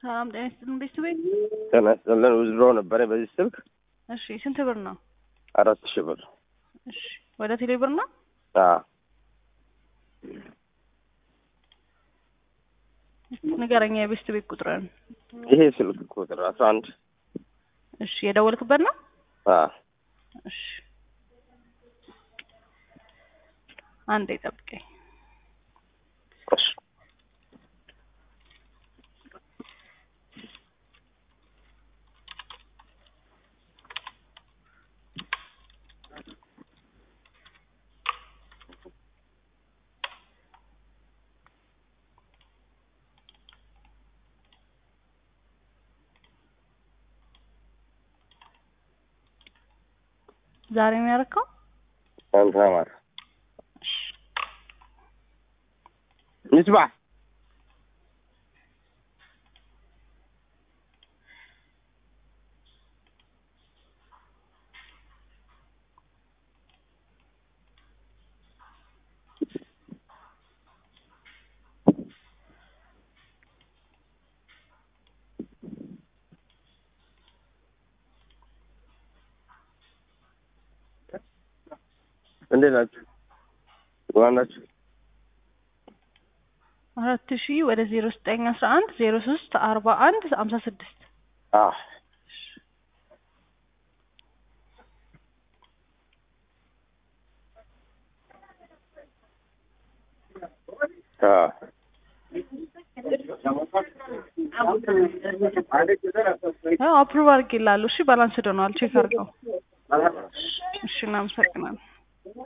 ሰላም ጤና ይስጥልን ቤተሰቤ። ጤና ይስጥልን። ውዝድሮ ነበረ በዚህ ስልክ እሺ ስንት ብር ነው? አራት ሺህ ብር። እሺ ወደ ቴሌ ብር ነው? አዎ ንገረኛ የቤስት ቤት ቁጥርን። ይሄ ስልክ ቁጥር አስራ አንድ እሺ የደወልክበት ነው? አዎ እሺ አንዴ ጠብቀኝ። እሺ ዛሬ ነው ያደረከው? አንተ ማር ምስባህ እንዴት ናችሁ? ዋን ናችሁ? አራት ሺህ ወደ ዜሮ ዘጠኝ አስራ አንድ ዜሮ ሶስት አርባ አንድ ሀምሳ ስድስት አዎ ያው አፕሩቭ አድርጌልሃለሁ። እሺ ባላንስ ዶነዋል። ቼክ አድርገው። እሺ እናመሰግናለን።